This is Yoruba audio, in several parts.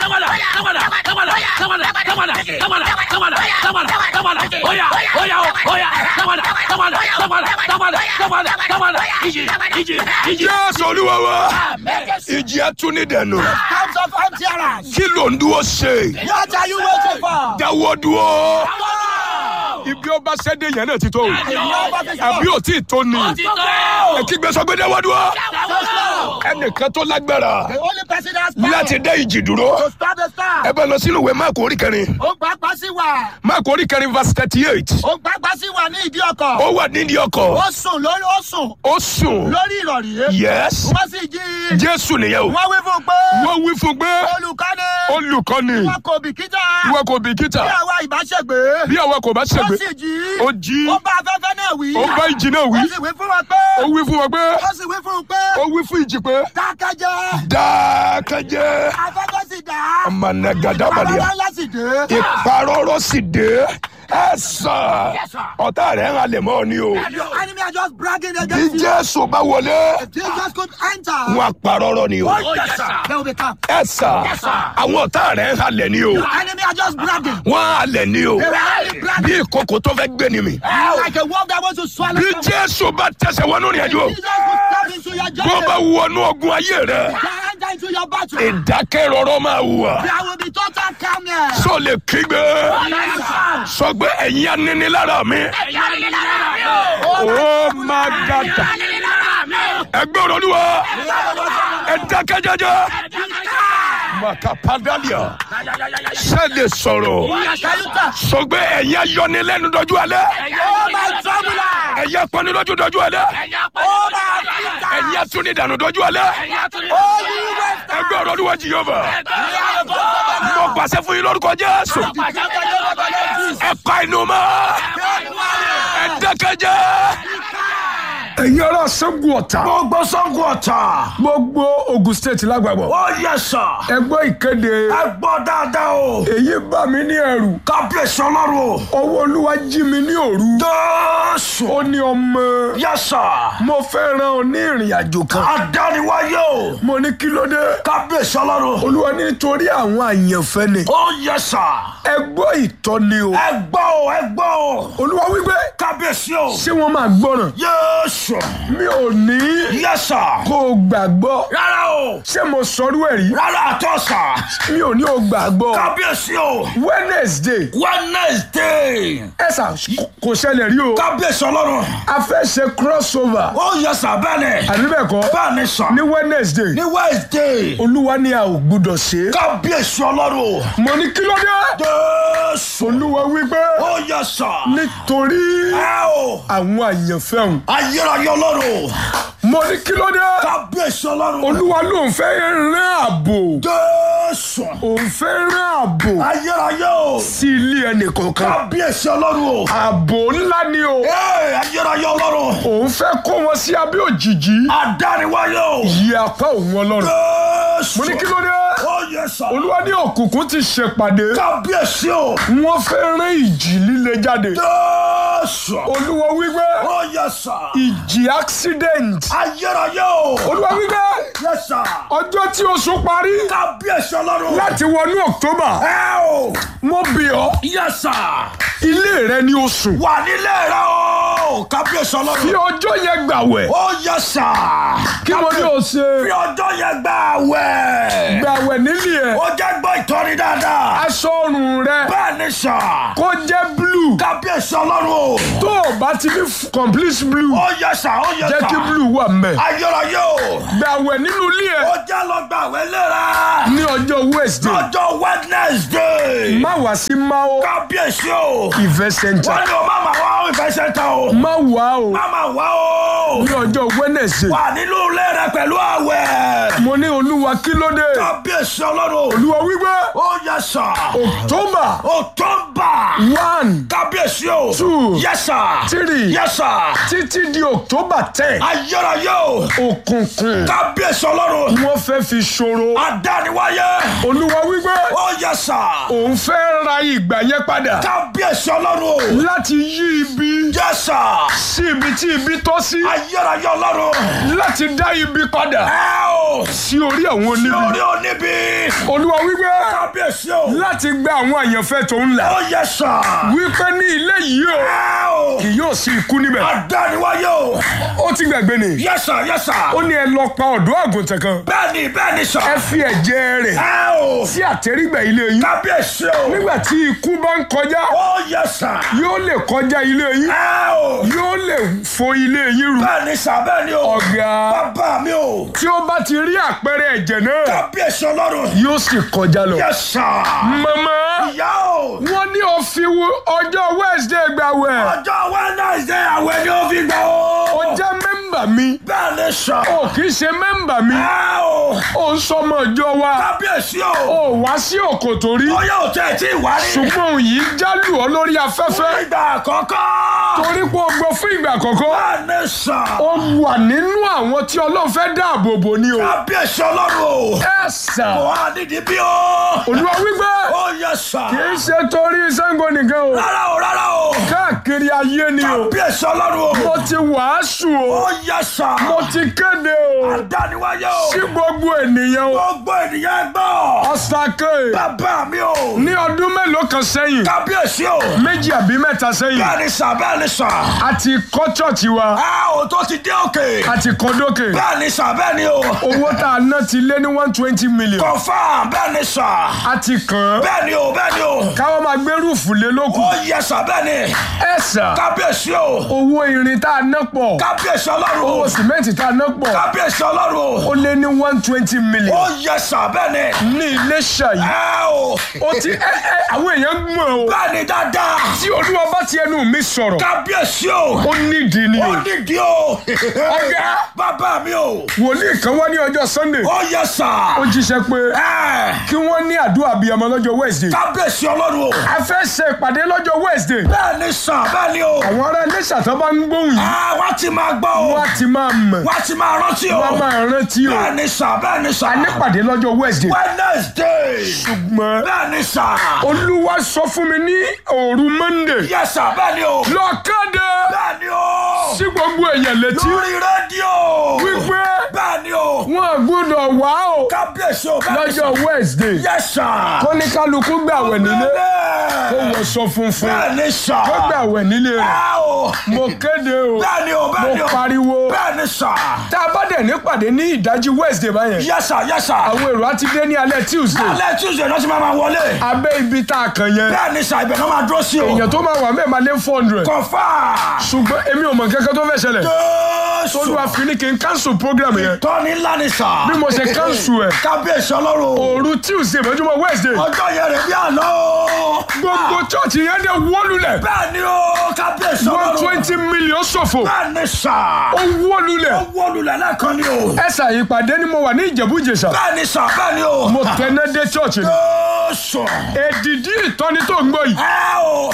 jésù olúwa wa ìjì atúni dẹnu Times of empty kí ló ń dúró ṣe What are you waiting for? dáwọ́ dúró Come ibi ọba ṣẹ́dé yẹn náà ti tó on! àbí ò tí ì tó ni ẹ kí gbé sọ pé dáwọ́ dúró ẹnìkan tó lágbára The only person that has power láti dá ìjì dúró to stop the storm. ẹ bá lọ sínú ìwé máàkù orí kẹrin Ó gbàgbá sí wa. máàkù orí kẹrin verse thirty eight Ó gbàgbá sí wa ní ìdí ọkọ̀. ó wà nídìí ọkọ̀ Ó sùn lórí ó sùn ó sùn lórí ìrọ̀rí. yes Wọ́n sì jí. jésù nìyẹn o Wọ́n wí fún un pé wọ́n wí fún pé olùkọ́ni olùkọ́ni wọn kò bìkítà. ìwọ kò bìkítà Bí àwa ìbáṣẹ̀gbé. bí àwa kò bá Ó ṣègbè sì jí. ó jí Ó bá afẹ́fẹ́ náà wí. ó bá ìjì náà wí Ó sì wí fún wọn pé. ó wí fún wọn pé Ó sì wí fún un pé. ó wí fún ìjì pé Dákẹ́jẹ́. dákẹ́jẹ́ Afẹ́fẹ́ sì dá. ọmọnàgàdàbàdìyà Bàbá ńlá sì dé. ìparọ́rọ́ sì dé ẹ sàn ọ̀tá rẹ̀ ń halẹ̀ mọ́ ọ ni o Your enemy are just bragging bí against you. jésù bá wọlé Jesus could enter. wọn àparọ́rọ́ ni o Yes, sir. They will be calm. ẹ sàn àwọn ọ̀tá rẹ̀ ń halẹ̀ ni o Your enemy are just bragging. wọ́n halẹ̀ ni o They were only bí bragging. ìkòkò tó fẹ́ gbé ni mi Like a wolf that wants to swallow bí someone. jésù bá tẹsẹ̀ wọnú ìrìn àjò Jesus will step into your bó bá journey. wọnú ogun ayé rẹ Shall enter into your battle. ìdákẹ́rọ́rọ́ máa wà There will be total calmness. sọ lè kígbe sọ pé ẹ̀yin aninilára mi ó máa gàdà ẹgbẹ́ olúwa ẹ dákẹ́ jẹ́jẹ́ makapadalia ṣe lè sọ̀rọ̀ sọ pé ẹ̀yin ayọnilẹ́nu dọ́jú alẹ́ Oh my troubler! ẹ̀yin apọ́nilójú dọ́jú alẹ́ Oh my afflictor! ẹ̀yin atúnidànù dọ́jú alẹ́ Oh you waster! ẹgbẹ́ olúwa jìyọ́bà mo pàṣẹ fún yín lórúkọ jésù ẹ pa inú mọ́ ẹ dákẹ́ jẹ́. ẹ̀yin ará Ṣàngó Ọ̀tà gbogbo sango ọ̀tà. gbogbo Ogun State lágbàgbọ́ ó yẹ sà. ẹ gbọ́ ìkéde ẹ gbọ́ dáadáa o. èyí bà mí ní ẹ̀rù kábíyèsí ọlọ́run o. ọwọ́ olúwa jí mi ní òru jésù. ó ní ọmọ yẹ sà. mo fẹ́ rán ọ ní ìrìn àjò kan adániwáyé o. mo ní kí ló dé kábíyèsí ọlọ́run. olúwa ní nítorí àwọn àyànfẹ́ ni ó yẹ sà. ẹ gbọ́ ìtọ́ni o ẹ gbọ́ o ẹ gbọ́ o. olúwa wípé kábíyèsí o. ṣé wọ́n máa gbọ́ràn yéésù. mi ò ní yẹ sà. kó o gbàgbọ́ rárá o. ṣé mo sọrú ẹ̀ rí rárá àtọ́ sà. mi ò ní o gbàgbọ́ kábíyèsí o. Wednesday wednesday. ẹ sà kò ṣẹlẹ̀ rí o kábíyèsí ọlọ́run. a fẹ́ ṣe crossover ó yẹ sà bẹ́ẹ̀ ni. àbí bẹ́ẹ̀ kọ́ bẹ́ẹ̀ ni sà. ní Wednesday ní wednesday. olúwa ní a ò gbúdọ̀ ṣe é kábíyèsí ọlọ́run. mo ní kí ló dé jésù. olúwa wípé ó yẹ sà. nítorí ẹ o. àwọn àyànfẹ́ òun ayérayé ọlọ́run. mo ní kí ló dé kábíyèsí ọlọ́run. olúwa ló ń fẹ́ rán ààbò jésù. òun fẹ́ rán ààbò ayérayé o. sí ilé ẹnì kọ̀ọ̀kan kábíyèsí ọlọ́run o. ààbò ńlá ni o ee ayérayé ọlọ́run. òun fẹ́ kó wọn sí abẹ́ òjìji adániwáyé o. yí apá òun ọlọ́run jésù. mo ní kí ló dé ó yẹ sà. olúwa ní òkùnkùn ti ṣèpàdé kábíyèsí o. wọ́n fẹ́ rán ìjì líle jáde jésù. olúwa wípé ó yẹ sà. ìjì accident ayérayé o. olúwa wípé yẹ sà. ọjọ́ tí oṣù parí kábíyèsí ọlọ́run. láti wọnú october ẹ o. mo bì ọ́ yẹ sà. ilé rẹ ní oṣù wà nílé rẹ o. kábíyèsí fi ọlọ́run. ọjọ́ yẹn gbàwẹ̀ ó yẹ sà. kí mo ní o ṣe fi ọjọ́ yẹn gbà wẹ̀. gbàwẹ̀ nílé ẹ̀ ó jẹ́ gbọ́ ìtọ́ni dáadáa. aṣọ ọrùn rẹ bẹ́ẹ̀ ni sà. kó jẹ́ blue kábíyèsí ọlọ́run o. tó o bá ti ní f- complete blue ó yẹ sà ó yẹ jẹ́ sà. kí blue wà mẹ́ ayérayé o. gbàwẹ̀ nínú ilé ẹ̀ ó jẹ́ lọ gbà wẹ̀ léra. ní ọjọ́ wednesday lọ́jọ́ wednesday. má wá sí mao kábíyèsí o. event center wọ́n ní o má máa wá ìfẹ́ sẹ́ńtà o. má wá o má máa wá o. ní ọjọ́ wednesday wà nínú ilé rẹ pẹ̀lú àwẹ̀. mo ní olúwa kí ló dé kábíyèsí ọlọ́run. olúwa wípé ó yẹ sà. october october. one kábíyèsí o. Two. yes sir. Three. yes sir. títí di october ten ayérayé o. òkùnkùn kábíyèsí ọlọ́run. wọ́n fẹ́ fi ṣòro adániwáyé. olúwa wípé ó yẹ Yes, sir. òun fẹ́ ra ìgbà yẹn padà Kábíyèsí ọlọ́run o. láti yí ibi Yes, sir. sí ibi tí ibi tọ́ sí Ayérayé ọlọ́run. láti dá ibi padà Ẹ o. sí orí àwọn oníbi Lórí oníbi. olúwa wípé Kábíyèsí o. láti gba àwọn àyànfẹ́ tó ń là Ó yẹ sà. wípé ní ilé yìí o Ẹ o. kì yóò sí ikú níbẹ̀ Adániwáyé o. ó ti gbàgbé ni Yes, sir. Yes, sir. ó ní ẹ lọ pa ọ̀dọ́ àgùntàn kan Bẹ́ẹ̀ni bẹ́ẹ̀ni sà. ẹ fi ẹ̀jẹ̀ rẹ̀ Ẹ o. sí àtẹ́rígbà ilé yín Kábíyèsí o. nígbà tí ikú bá ń kọjá Ó yẹ sà. yóò lè kọjá ilé yín Ẹ o. yóò lè fo ilé yín rú Bẹ́ẹ̀ni sà bẹ́ẹ̀ni o. ọ̀gá Bàbá mi o. tí ó bá ti rí àpẹẹrẹ ẹ̀jẹ̀ náà Kábíyèsí ọlọ́run. yóò sì kọjá lọ. Yes, sir. màmá Ìyá o. wọ́n ní ó fi wo- ọjọ́ wednesday gbàwẹ̀ Ọjọ́ Wednesday àwẹ̀ ni ó fi gbà o. ó jẹ́ mẹ́mbà mi Bẹ́ẹ̀ni sà. ó kì í ṣe mẹ́mbà mi Ẹ o. ó ń sọmọ ìjọ wa Kábíyèsí o. ó wá sí òkòtò rí Ọyá ò tẹ̀ tí ì wá rí. ṣùgbọ́n òun yìí jálù ọ lórí afẹ́fẹ́ Ìgbà àkọ́kọ́. torí pé ó gbọ́ fún ìgbà àkọ́kọ́ Bẹ́ẹ̀ni sà. ó wà nínú àwọn tí ọlọ́run fẹ́ dáàbò bò ní o Kábíyèsí ọlọ́run o. ẹ sà Kò wá nídìí bí o. olúwa wípé Ó yẹ sà. kì í ṣe torí Ṣàngó nìkan o Rárá o rárá o. káàkiri ayé ni o Kábíyèsí ọlọ́run o. mo ti wàásù o Ó yẹ sà. mo ti kéde o Adániwáyé o. sí gbogbo ènìyàn o Gbogbo ènìyàn gbọ́. ọ̀sàkè Bàbá mi o. ní ọdún mélòó kan sẹ́yìn Kábíyèsí o. méjì àbí mẹ́ta sẹ́yìn Bẹ́ẹ̀ni sà bẹ́ẹ̀ni sà. a ti kọ́ chọ́ọ̀chì wa Ẹ o tó ti dé òkè. a ti kọ́ dókè Bẹ́ẹ̀ni sà bẹ́ẹ̀ni o. owó tá a ná ti lé ní one twenty million Kọ̀fà bẹ́ẹ̀ni sà. a ti kàn án Bẹ́ẹ̀ni o bẹ́ẹ̀ni o. káwọn máa gbé rúùfù lé lókù Ó yẹ sà bẹ́ẹ̀ni. ẹ sà Kábíyèsí o. owó irin tá a ná pọ̀ Kábíyèsí ọlọ́run o. owó sìmẹ́ǹtì tá a ná pọ̀ Kábíyèsí ọlọ́run o. ó lé ní one twenty million Ó yẹ sà bẹ́ẹ̀ni. ní Iléṣà yìí Ẹ o. ó ti ẹ ẹ àwọn èèyàn mọ̀ o Bẹ́ẹ̀ni dáadáa. tí olúwa bá ti ẹnu mi sọ̀rọ̀ Kábíyèsí o. ó nídìí ni Ó o nídìí o. ọ̀gá Bàbá mi o. wòlíì kan wá ní ọjọ́ Sunday Ó yẹ sà. ó jíṣẹ́ pé Ẹ. kí wọ́n ní àdúrà abiyamọ lọ́jọ́ Wednesday Kábíyèsí ọlọ́run o. a fẹ́ ṣe ìpàdé lọ́jọ́ Wednesday Bẹ́ẹ̀ni sà bẹ́ẹ̀ni o. àwọn ará Iléṣà tó bá ń gbóhùn yìí Ẹ wá ti máa gbọ́ o. wọ́n á ti máa mọ̀ Wá ti máa rántí o. wọ́n á máa rántí o Bẹ́ẹ̀ni sà bẹ́ẹ̀ni sà. a nípàdé lọ́jọ́ Wednesday Wednesday. ṣùgbọ́n Bẹ́ẹ̀ni sà. olúwa sọ fún mi ní òru Monday Yes sà bẹ́ẹ̀ni o. lọ kéde Bẹ́ẹ̀ni o. sí gbogbo èèyàn létí Lórí rédíò. wípé Bẹ́ẹ̀ni o. wọn gbọ́dọ̀ wá o Kábíyèsí o. Bẹ́ẹ̀ni sà. lọ́jọ́ Wednesday Yes sà. kó ní kálukú gbàwẹ̀ nílé kó Bẹ́ẹ̀ni. wọṣọ funfun Bẹ́ẹ̀ni sà. kó gbàwẹ̀ nílé rẹ̀ Ẹ o. mo kéde o Bẹ́ẹ̀ni o. Bẹ́ẹ̀ni mo o. pariwo Bẹ́ẹ̀ni sà. tá a bá dẹ̀ nípàdé ní ìdájí Wednesday báyẹn Yes sà. Yes sà. àwọn èrò á ti dé ní alẹ́ Tuesday Alẹ́ Tuesday náà ti máa ma wọlé. abẹ́ ibi tá a kàn yẹn Bẹ́ẹ̀ni sà ibẹ̀ náà máa dúró sí o. èèyàn tó máa wà mẹ́ẹ̀ máa lé four hundred Kọ̀fà. ṣùgbọ́n èmi ò mọ̀ kankan tó fẹ́ ṣẹlẹ̀ Jésù. olúwa fi ní kí n cancel program yẹn Tọ́ni ńlá ni sà. bí mo ṣe cancel ẹ̀ Kábíyèsí ọlọ́run. òru Tuesday mọ́júmọ́ Wednesday Ọjọ́ yẹn rẹ̀ bí àná o. gbogbo church yẹn dẹ̀ wólulẹ̀ Bẹ́ẹ̀ni o. Kábíyèsí one ọlọ́run. twenty million ṣòfò Bẹ́ẹ̀ni sà. ó wólulẹ̀ Ó wọlulẹ̀ lẹ́ẹ̀kan ni o. ẹ̀sà ìpàdé ni mo wà ní Ìjẹ̀bú Ìjẹ̀ṣà Bẹ́ẹ̀ni sà. Bẹ́ẹ̀ni o. mo tẹ̀lé dé church ni Jésù. èdìdí ìtọ́ni tó ń gbọ́ yìí Ẹ o.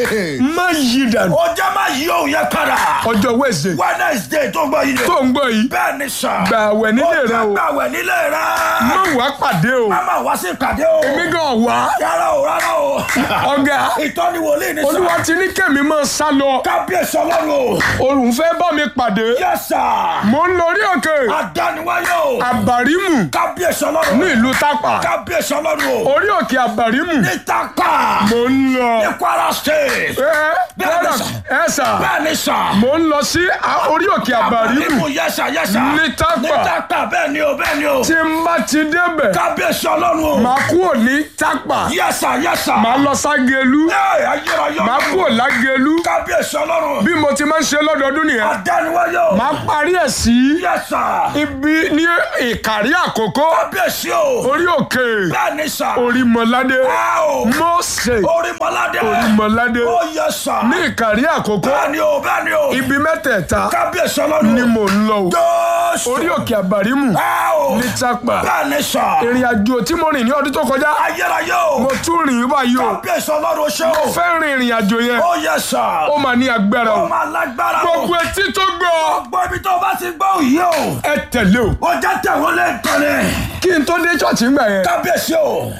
má yí dànù Ó jẹ́ máa yí òun yẹn padà. ọjọ́ Wednesday Wednesday tó gbọ́ yìí. tó ń gbọ́ yìí Bẹ́ẹ̀ni sà. gbààwẹ̀ nílé rẹ o Gbàwẹ̀ nílé rẹ. má wàá pàdé o Máma wá sí ìpàdé o. èmi gan wá Rárá o rárá o. ọ̀gá Ìtọ́ni wòlíì ni sà. olúwa ti ní kẹ́mi máa sá lọ Kábíyèsí ọlọ́run o. òun fẹ́ bá mi pàdé Yes sir. mo ń lọ orí òkè Adániwáyé o. àbàrímù Kábíyèsí ọlọ́run. ní ìlú tápà Kábíyèsí ọlọ́run o. orí òkè àbàrímù Ní Tápà. mo ń lọ Ní Kwara State. ẹ Bẹ́ẹ̀ni ẹ sà. ẹ sà Bẹ́ẹ̀ni sà. mo ń lọ sí a- orí òkè àbàrímù Yẹ́sà yẹ́sà. Ní Tápà. Ní Tápà bẹ́ẹ̀ ni o bẹ́ẹ̀ ni o. tí n bá ti débẹ̀ Kábíyèsí ọlọ́run o. màá kúrò ní tápà Yẹ́sà yẹ́sà. màá lọ ságelu Ẹ ayérayé màá ọlọ́run. kúrò lágelu Kábíyèsí ọlọ́run. bí mo ti máa ń ṣe lọ́dọọdún nìyẹn Adániwáyé o. màá parí ẹ̀ sí Yẹ́sà. ibi ní ìkàrí àkókò Kábíyèsí o. orí òkè Bẹ́ẹ̀ni sà. orímọládé Ẹ o. Mósè Orímọládé. orímọládé Ó yẹ́sà. ní ìkàrí àkókò Bẹ́ẹ̀ni o bẹ́ẹ̀ni o. ibi mẹ́tẹ̀ẹ̀ta Kábíyèsí ọlọ́run. ni mò ń lọ o Jésù. orí òkè àbàrímù Ẹ o. ní tápà Bẹ́ẹ̀ni sà. ìrìn àjò tí mo rìn ní ọdún tó kọjá Ayérayé o. mo tún rìn báyìí o Kábíyèsí ọlọ́run ṣe o. fẹ́ rin ìrìn àjò yẹn Ó yẹ́sà. ó máa ní agbára o Ó máa lágbára o. gbogbo etí tó gbọ́ Gbogbo ibi tó bá ti gbọ́ òye o. ẹ tẹ̀lé o Ó jẹ́ tẹ̀wọ́n lè tọ́lẹ̀. kí n tó dé ṣọ́ọ̀ṣì ńgbà yẹn Kábíyèsí o. tó ti wó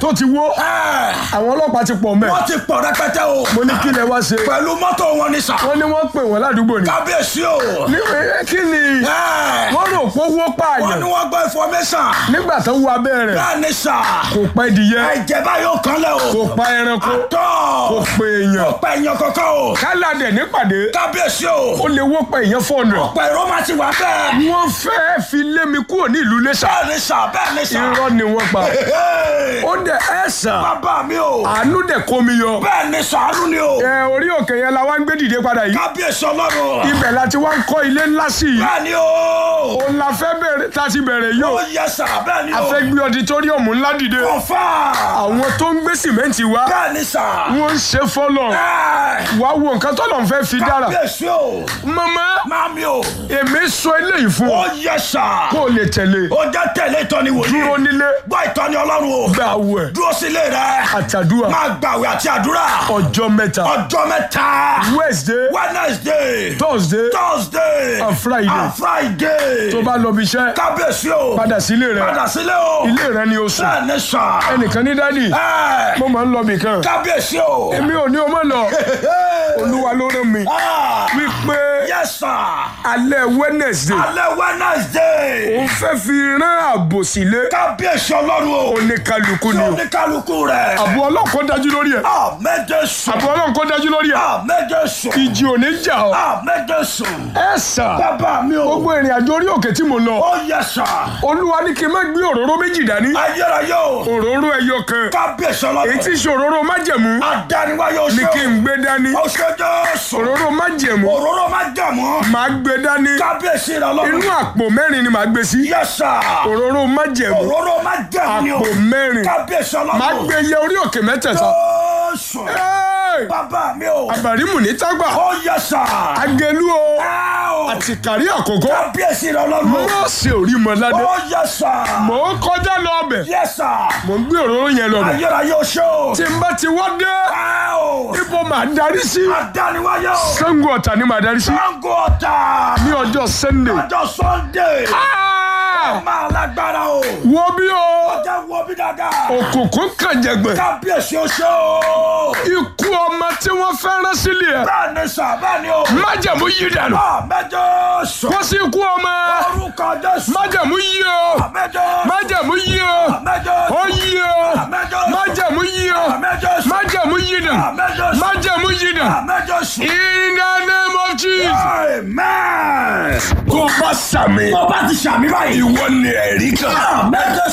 dúró Ẹ, àwọn ọlọ́pàá ti pọ̀ mẹ́ wọ́n ti pọ̀ rẹpẹtẹ o. mo ní kí lẹ wá ṣe pẹ̀lú mọ́tò wọn ni sà. wọ́n ní wọ́n pè wọ́n ládùúgbò ni kábíyèsí o. ní ẹ, kí ni Ẹ, wọ́n rò pé owó wọ́n pààyàn ní wọ́n gbọ́ information. nígbà tó wọ abẹ́ rẹ̀ bẹ́ẹ̀ ni sà. kò pa ìdíyẹ ẹ̀jẹ̀ báyìí ó kan lẹ̀ o. kò pa ẹranko tọ́. kò pe èèyàn ọ̀pẹ èèyàn kankan o. káládẹ̀ nípàdé kábíyèsí o. ó lè wó pa èèyàn fọ́ọ̀nù ọ̀pẹ ìró máa ti wà bẹ́ẹ̀. wọ́n fẹ́ fi lé mi kúrò ní ìlú Iléṣà bẹ́ẹ̀ ni sà bẹ́ẹ̀ ni sà. irọ́ ni wọ́n pa Hey, ó dẹ̀ ẹ̀ sàn bàbá mi o. àánú dẹ̀ kó mi yọ bẹ́ẹ̀ ni sàánú ni o. ẹ orí òkè yẹn la wá ń gbé dìde padà yìí kábíyèsí ọlọ́run. ibẹ̀ la ti wá ń kọ́ ilé ńlá sí i bẹ́ẹ̀ ni o. òun la fẹ́ bẹ̀rẹ̀ tá a ti bẹ̀rẹ̀ yìí ó o yẹ sà bẹ́ẹ̀ ni a o. fẹ́ gbé ọditóríọ̀mù ńlá dìde ọ̀fà. àwọn tó ń gbé sìmẹ́ǹtì wá bẹ́ẹ̀ ni sà. wọ́n ń ṣe fọ́lọ̀ Ẹ, wá wo nǹkan tó lọ́n fẹ́ fi dára kábíyèsí o. mama Mami o. èmi sọ eléyìí fún ó ọ yẹ sà. kó o lè tẹ̀lé ó jẹ́ tẹ̀lé ìtọ́ni wòlíì. dúró nílé gbọ́ ìtọ́ni ọlọ́run o. gba àwẹ̀ dúró sílé rẹ. àtàdúrà máa gbàwé àti àdúrà. ọjọ́ mẹ́ta ọjọ́ mẹ́ta. Wednesday Wednesday. Thursday Thursday. And Friday. and Friday. tó bá lọ bí iṣẹ́ kábíyèsí o. padà sílé rẹ padà sílé o. ilé rẹ ni o sùn bẹ́ẹ̀ ni sà. ẹnìkan ní dádì Ẹ, mo máa ń lọ bì kan kábíyèsí o. èmi ò ní o má lọ olúwa ló rán mi Ah, wípé yes sir. alẹ́ Wednesday alẹ́ Wednesday. òun fẹ́ fi rán ààbò sílé kábíyèsí ọlọ́run o. oníkálukú ni tí o oníkálukú rẹ̀. àbò ọlọ́kọ̀ dájú lórí ẹ̀ àmẹ́jẹ sùn. àbò ọlọ́kọ̀ dájú lórí ẹ̀ àmẹ́jẹ sùn. ìjì ò ní jà ọ́ àmẹ́jẹ sùn. ẹ sà bàbá mi o. gbogbo ìrìn àjò orí òkè tí mo lọ ó yẹ sà. olúwa ní kí n má gbé òróró méjì dání ayérayé o. òróró ẹyọ kan kábíyèsí èyí tí ọlọ́run. í ṣe òróró májẹ̀mú adániwáyé o ní ṣe kí n gbé dání o. ó ṣe jésù. òróró májẹ̀mú òróró má jẹ̀mú. màá gbé dání kábíyèsí rẹ̀ inú ọlọ́run. àpò mẹ́rin ni màá gbé sí yẹ sà. òróró májẹ̀mú òróró má jẹ̀mú ni o. àpò mẹ́rin kábíyèsí màá ọlọ́run. gbé yẹ orí òkè mẹ́tẹ̀ẹ̀ta jésù. Ẹ́ẹ̀! bàbá mi o. àbàrímù ní tágbà ó yẹ sà. agẹlú o ẹ o. àti kárí àkókò kábíyèsí rẹ̀ ọlọ́run. mọ́ọ̀sì orí mọ́ládé ó yẹ sà. mò ń kọjá lọ ọbẹ̀ yẹ sà. mò ń gbé òróró yẹn lọ bẹ̀ ayérayé o ṣe o. tí n bá ti wá dé ẹ o. ibo màá darí sí adániwáyé o. Ṣàngó Ọ̀tà ni màá darí sí sango ọ̀tà. ní ọjọ́ Sunday ọjọ́ sunday. Ah! máa lágbára o. wo bí o jẹ́ wo bí dáadáa. òkùnkùn kànjẹ̀gbẹ̀ kábíyèsí o ṣe o. ikú ọmọ tí wọ́n fẹ́ rán sílé ẹ̀ bẹ́ẹ̀ ni sà bẹ́ẹ̀ ni o. májẹ̀mú yí dànù àmẹ́jọ sùn. kó sí ikú ọmọ orúkọ jésù. májẹ̀mú yí o àmẹ́jọ. májẹ̀mú yí o àmẹ́jọ. ó yí o àmẹ́jọ. májẹ̀mú yí o àmẹ́jọ sùn. májẹ̀mú yí dànù àmẹ́jọ sùn. májẹ̀mú yí dànù àmẹ́jọ sùn. in the name of Jesus. amen. tó bá sàmì tó bá ti sàmì báyìí. ìwọ ni ẹ̀rí kan. àmẹ́jọ